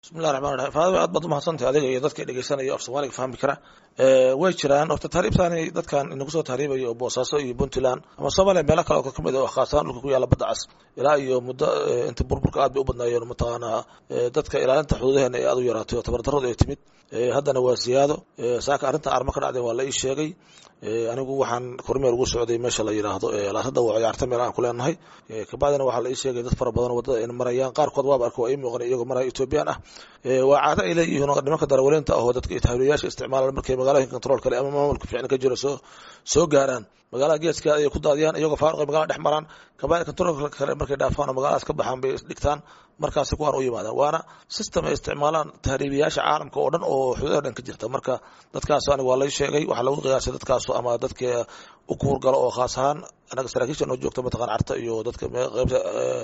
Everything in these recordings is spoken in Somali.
bismillahi raxmaan raxiim faadima aad baad umahadsantahay adiga iyo dadka dhegeysanaya af soomaaliga fahmi kara way jiraan horta tahriibtaani dadkan inagu soo tahriibaya oo boosaaso iyo puntland ama soomaaliya meelo kale oo kamid oo khaasahaan dhulka ku yaalla badda cas ilaa iyo muddo inta burburka aad bay u badnaayeen mataqaanaa dadka ilaalinta xuduudaheena ee aad u yaraatay oo tabardarradu ay timid haddana waa siyaado saaka arrintan arma ka dhacdeen waa la ii sheegay anigu waxaan kormeer ugu socday meesha la yidhaahdo laasada waa ciyaarta meel aan ku leenahay kabacdina waxaa la ii sheegay dad fara badan waddada ayna marayaan qaarkood waaba arka waa ii muuqan iyagoo maraya ethoobiyan ah waa caado ay leeyihiin nimanka darawaliinta ahoo dadka tahliyayaasha isticmaalaan markay magaalooyinka control kale ama maamulka fiicni ka jiro soo soo gaaraan magaalada geeskeeda ayay ku daadiyaan iyagoo faaruqay magaalada dhex maraan kabacdi controlka kale markay dhaafaan oo magaaladaas ka baxaan bay isdhigtaan markaasi kuwaan u yimaadaan waana system ay isticmaalaan tahriibiyaasha caalamka oo dhan oo xuduudaha dhan ka jirta marka dadkaas aniga waa lay sheegay waxaa lagu qiyaasay dadkaas ama dadka u kuurgalo oo khaas ahaan anaga saraakiisha noo joogta mataqan carta iyo dadka qaybta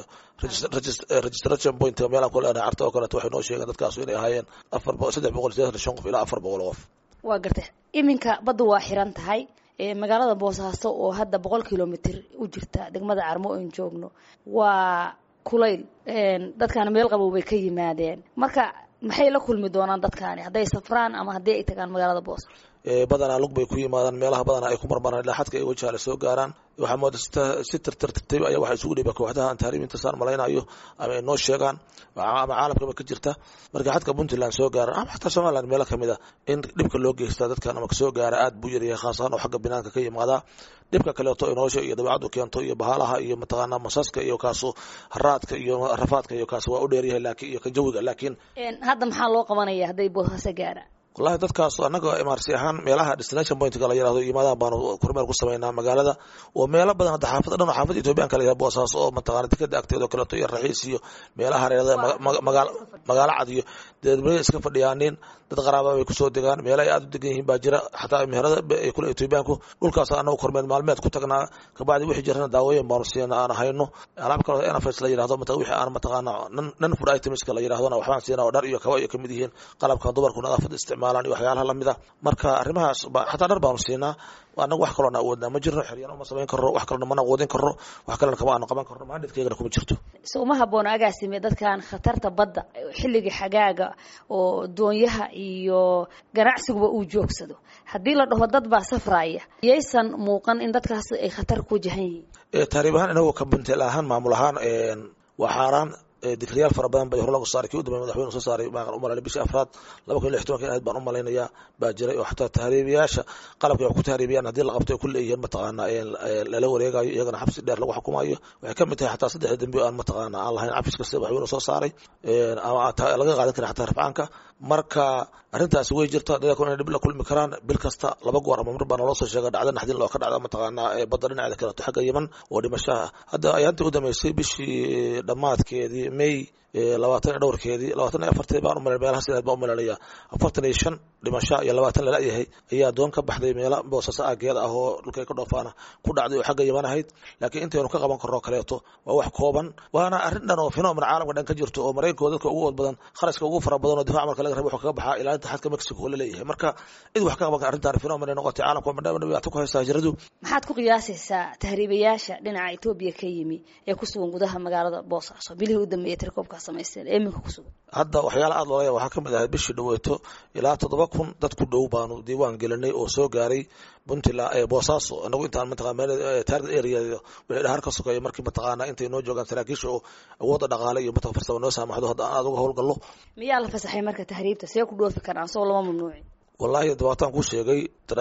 registration point meelaan ku leenahay carta oo kaleeto waxay noo sheegeen dadkaas inay ahaayeen afar saddex boqol sideetan shan qof ilaa afar boqol qof waa garta iminka badda waa xiran tahay magaalada boosaaso oo hadda boqol kilomitr u jirta degmada carmo oon joogno waa kulayl dadkaana meel qabow bay ka yimaadeen marka maxay la kulmi doonaan dadkaani hadday safraan ama haddii ay tagaan magaalada boosa badanaa lug bay ku yimaadaan meelaha badanaa ay ku marmaraan ilaa xadka ay wajaale soo gaaraan waxaa mooda si tirtirtirtay ayaa waxaa isugu dhiba kooxdaha aan tahriibinta saan malaynayo ama ay noo sheegaan ama caalamkaba ka jirta marka xadka puntland soo gaaran ama xataa somaliland meelo kamid a in dhibka loo geystaa dadkan ama kasoo gaara aad buu yaryahay khaas ahaan oo xagga binaanka ka yimaadaa dhibka kaleeto ay nolosha iyo dabeecaddu keento iyo bahaalaha iyo mataqaanaa masaska iyo kaasu haraadka iyo rafaadka iyo kaas waa u dheeryahay laakiin iyo ka jawiga laakiin hadda maxaa loo qabanaya hadday boosaaso gaaraan wallahi dadkaas annaga imaarsi ahaan meelaha destination pointka la yirahdo yimaadaan baanu kormeer ku samaynaa magaalada oo meelo badan hadda xaafada dhan oo xaafada ethoobiyan kala yihahdo boosaaso oo mataqaana dekada agteeda oo kaleeto iyo raxiis iyo meelaha hareerada magaalo magaalo cad iyo deedmaya iska fadhiyaanin dad qaraaba bay kusoo degaan meelo ay aad u degan yihiin baa jira xataa meherada ay kule ethoobiyaanku dhulkaas annagu kormeer maalmeed ku tagnaa kabacdi wixii jirana daawooyin baanu siina aan hayno alaab kaloo nfs la yirahdo mata wixii aan mataqaana nan food itemska la yirahdona waxbaan siinaa oo dhar iyo kaba iyo kamid yihiin qalabka dumarku nadaafada isticmaal iyo waxyaalaha lamid a marka arrimahaas xataa dhar baanu siinaa anagu wax kaloona awoodnaa ma jirno xeryan uma samayn karno wax kalona mana awoodin karno wax kalena kama aanu qaban karno maandhidkaygana kuma jirto so uma habboona agaasime dadkan khatarta badda xilliga xagaaga oo doonyaha iyo ganacsiguba uu joogsado haddii la dhaho dad baa safraya yaysan muuqan in dadkaas ay khatar ku jahan yihiin taariib ahaan inagoo ka buntel ahaan maamul ahaan waa xaaraan dikriyaal fara badan bay hor lagu saaray kii u dambeey madaxweyne soo saaray baan u malaynay bishii afraad laba kun iyo lix tobanka in ahayd baan u malaynayaa baa jiray oo xataa tahriibiyaasha qalabka wax ku tahriibiyaan haddii la qabto ay ku leeyihiin mataqaana lala wareegayo iyagana xabsi dheer lagu xukumayo waxay ka mid tahay xataa saddexda dembi aan mataqaana aan lahayn cabis kasta madaxweyne soo saaray ama laga qaadan karin xataa rafcaanka marka arrintaasi way jirta dadku inay dhib la kulmi karaan bil kasta laba goor ama mar baa naloo soo sheega dhacda naxdin loo ka dhacda mataqaanaa badda dhinaceeda kaleeto xagga yeman oo dhimashaha hadda ayaantii u dambeysay bishii dhammaadkeedii may labaatan iyo dhowrkeedii labaatan iyo afartii baan umalay meelaha sidaad baan umalanaya afartan iyo shan dhimasho iyo labaatan lala-yahay ayaa doon ka baxday meela boosasa aageeda ah oo dhulkay ka dhoofaana ku dhacday oo xagga yaman ahayd laakiin intaynu ka qaban karno kaleeto waa wax kooban waana arrin dhan oo fenomen caalamka dhan ka jirto oo maraykanko dadka ugu ood badan kharashka ugu fara badan oo difac marka laga raba wuxuu kaga baxaa ilaalinta xadka mexico oo la leeyahay marka cid wax ka qaban kara arrintan fenomen ay noqotay caalamka madhama dhibaato ku haysta hijradu maxaad ku qiyaasaysaa tahriibayaasha dhinaca etoobiya ka yimi ee ku sugan gudaha magaalada boosaaso bilihii u dambeeyay tirkoobkaa samaysteen ee iminka ku sugan hadda waxyaala aad loolaya waxaa ka mid ahay bishii dhaweeto ilaa toddoba kun dad ku dhow baanu diiwaan gelinay oo soo gaaray puntland boosaaso inagu intaan mataqana target area wixii dhahar ka sokeeya markii mataqaana intay noo joogaan saraakiisha oo awoodda dhaqaale iyo mataq farsamo noo saamaxdo hadda aan aad uga howlgallo miyaa la fasaxay marka tahriibta see ku dhoofi karaan soo lama mamnuucin wallahi dabaataan kuu sheegay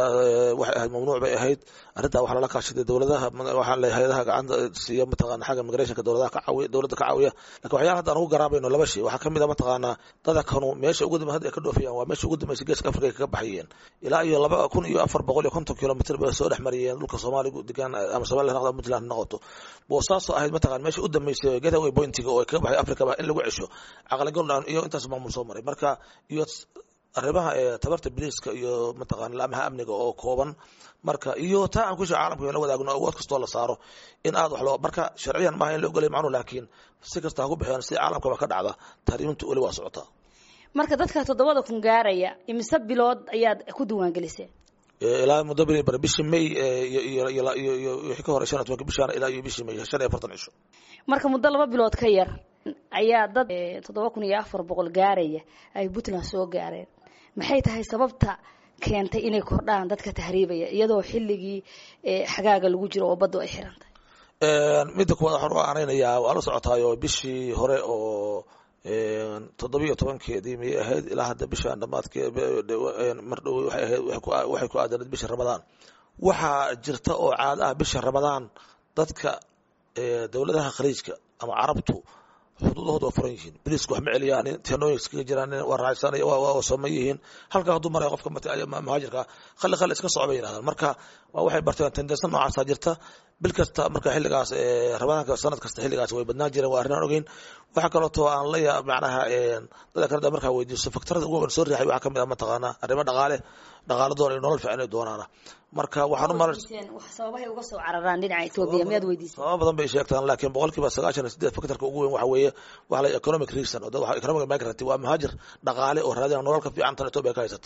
waxay ahayd mamnuuc bay ahayd arrintaa waxaa lala kaashaday dowladaha waxaa le hay-adaha gacanta siiya mataqana xagga migrationka dowladaha ka caawiya dowladda ka caawiya lakin waxyaala hadda aan ugu garaabayno laba shay waxaa kamid a mataqaanaa dada kanu meesha ugu dambe hadda ay ka dhoofayaan waa meesha ugu dambeysay geeska afrika ay kaga baxayeen ilaa iyo laba kun iyo afar boqol iyo konton kilomitr bay soo dhex mariyeen dhulka soomaaligu degaan ama somaliya noqdo puntland noqoto boosaaso ahayd mataqana meesha u dambeysay getaway pointiga oo ay kaga baxay africa ba in lagu cesho caqligal iyo intaas maamul soo maray marka iyo arrimaha tabarta biliiska iyo mataqana laamaha amniga oo kooban marka iyo taa aan kusha caalamka la wadaagno awood kastoo la saaro in aad wax loo marka sharciyan maaha in la ogolay macnu laakiin si kasta ha ku bixiyaan si caalamkaba ka dhacda tahriimintu weli waa socotaa marka dadka toddobada kun gaaraya imise bilood ayaad ku diiwaangeliseen ilaa muddo beri bar bishii may iyo wixii ka hore shan iyo tobanka bishaan ilaa iyo bishii may shan iyo afartan cisho marka muddo laba bilood ka yar ayaa dad toddoba kun iyo afar boqol gaaraya ay puntland soo gaareen maxay tahay sababta keentay inay kordhaan dadka tahriibaya iyadoo xilligii xagaaga lagu jiro oo baddu ay xiran tahay midda kuwaad waxaan u aanaynayaa waa la socotaayo bishii hore oo toddobiyo tobankeedii miyay ahayd ilaa hadda bishaan dhamaadkee mar dhow waxay ahayd waxay ku aadaneed bisha ramadaan waxaa jirta oo caado ah bisha ramadaan dadka dowladaha khaliijka ama carabtu xuduudahooda waa furan yihiin bariiska wax ma celiyaan tenooyin iskaga jiraan waa raacsanay waa sooman yihiin halkaa hadduu maraya qofka muhaajirka khali khali iska soco bay yidhahdaan marka waa waxay barteen tendensa noocaasaa jirta bil kasta marka xilligaas ramadaanka sanad kasta xilligaas way badnaan jireen waa arrinaan ogeyn waxaa kalootoo aan la yaa macnaha dadka kale markaa weydiiso faktarada ugu soo riixay waxaa kamid ah mataqaanaa arrimo dhaqaale dhaqaale doona iyo nolol fiican ay doonaana marka waxaan u malan sababahay uga soo cararaan dhinaca etoobiya miyaad weydiisay sababa badan bay sheegtaan laakiin boqolkiiba sagaashan iyo sideed faktarka ugu weyn waxa weeye waxa la economic reason oo dad economic migrant waa muhaajir dhaqaale oo raadina nolol ka fiican tan etoobiya ka haysata